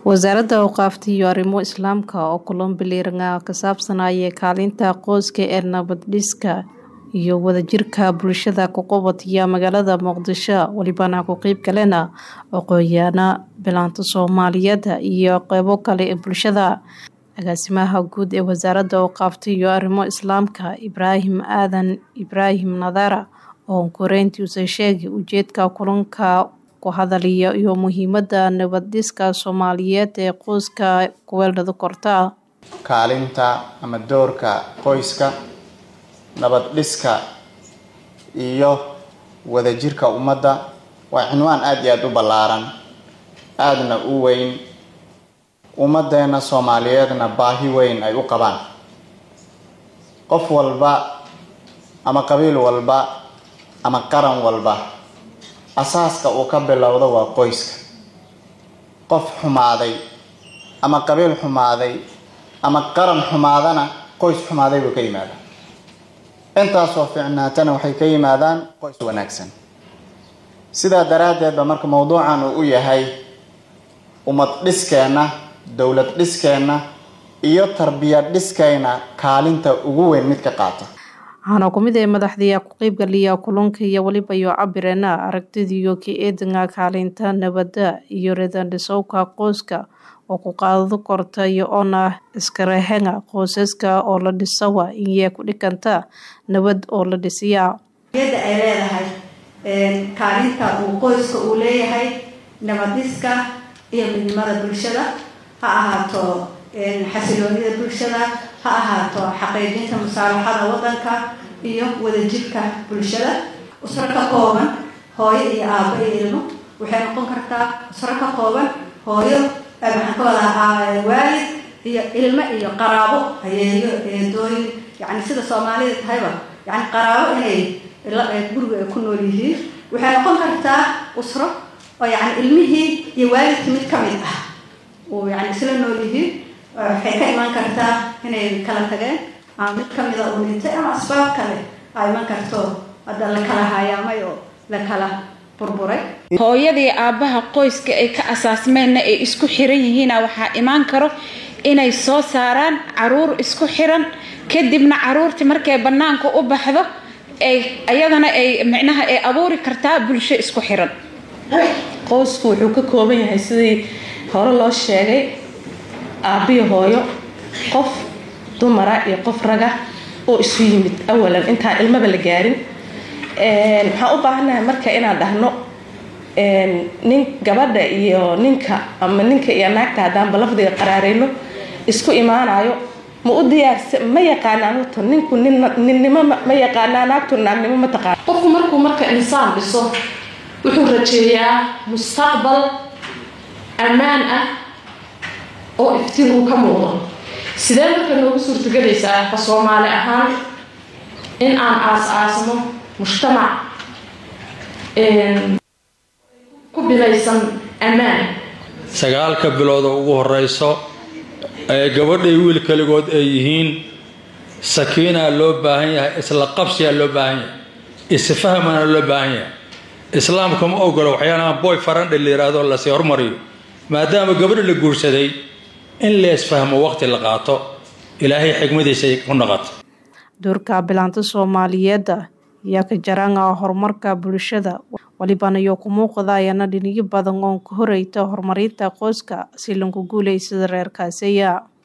wasaaradda awqaafta iyo arrimo islaamka oo kulan biliiranga ka saabsanaya kaalinta qoyska ee nabad-dhiska iyo wadajirka bulshada ku qabadaya magaalada muqdisho welibana ku qeyb galena aqoon-yahanna bilaanta soomaaliyeed iyo qeybo kale ee bulshada agaasimaha guud ee wasaaradda awqaafta iyo arrimo islaamka ibraahim aadan ibraahim nadara oo koreyntiisa sheegay ujeedka kulanka ku hadalaya iyo muhiimada nabad-dhiska soomaaliyeed ee qoyska kuweeldhada korta kaalinta ama doorka qoyska nabad dhiska iyo wadajirka ummadda waa cinwaan aada iyo aada u ballaaran aadana u weyn ummaddeena soomaaliyeedna baahi weyn ay u qabaan qof walba ama qabiil walba ama qaran walba asaaska uu ka bilowdo waa qoyska qof xumaaday ama qabiil xumaaday ama qaran xumaadana qoys xumaaday buu ka yimaada intaasoo fiicnaatana waxay ka yimaadaan qoys wanaagsan sidaa daraaddeed ba marka mowduucan uu u yahay ummad dhiskeenna dowlad dhiskeenna iyo tarbiyad dhiskayna kaalinta ugu weyn mid ka qaata waxaana ku mid ee madaxdii ku qeybgaliya kulanka iyo weliba iyo cabireena aragtidiiyo ka eedanga kaalinta nabadda iyo reedandhisowka qoyska oo ku qaadado korta iyo oona iskarahenga qoysaska oo la dhisawa inyee ku dhikanta nabad oo la dhisiya yadda ay leedahay kaalinta uu qoyska uu leeyahay nabadhiska iyo midnimada bulshada ha ahaato xasiloonida bulshada ha ahaato xaqiijinta musaalaxada wadanka iyo wadajirka bulshada usro ka kooban hooyo iyo aabo iyo ilmo waxay noqon kartaa usro ka kooban hooyo maxaan ka wadaa waalid iyo ilmo iyo qaraabo hayeeyo eedooyin yani sida soomaalida tahayba yani qaraabo inay guriga ay ku nool yihiin waxay noqon kartaa usro oo yani ilmihii iyo waalidkii mid ka mid ah uu yani isla nool yihiin waxay ka iman kartaa inay kala tageen ama mid kamida uu dhintay ama asbaab kale a iman karto hadda la kala hayaamay oo la kala burburay hooyadii aabbaha qoyska ay ka asaasmeenna ay isku xiran yihiina waxaa imaan karo inay soo saaraan caruur isku xiran kadibna caruurtii markay bannaanka u baxdo ay iyadana ay micnaha ay abuuri kartaa bulsho isku xiran qoysku wuxuu ka kooban yahay sidii hore loo sheegay aabbiyo hooyo qof dumara iyo qof raga oo isu yimid awalan intaan ilmaba la gaarin waxaan u baahannahay marka inaan dhahno nin gabadha iyo ninka ama ninka iyo naagta haddaanba lafdiga qaraareyno isku imaanayo ma u diyaarsa ma yaqaanaan horta ninku ninnimo ma yaqaanaa naagtu naagnimo ma taqaan qofku markuu marka insaan dhiso wuxuu rajeeyaa mustaqbal ammaan ah oo iftiin uu ka muuqdo sidee marka noogu suurtagelaysaa ka soomaali ahaan in aan aas-aasno mujtamac ku bilaysan ammaan sagaalka bilooda ugu horeyso ee gabadhay wiil kaligood ay yihiin sakiinaa loo baahan yahay isla qabsiyaa loo baahan yahay isfahmana loo baahan yahay islaamka ma ogolo waxyaalaha boy farandhe la yiraahdo lasii hormariyo maadaama gabadha la guursaday in leesfahmo waqti la qaato ilaahay xigmadiisay ku noqoto doorka bilaanta soomaaliyeed ayaa ka jaranga horumarka bulshada walibana iyo ku muuqdayana dhiniyo badan oon ka horeyta horumarinta qoyska si lanku guulaysada reerkaasiya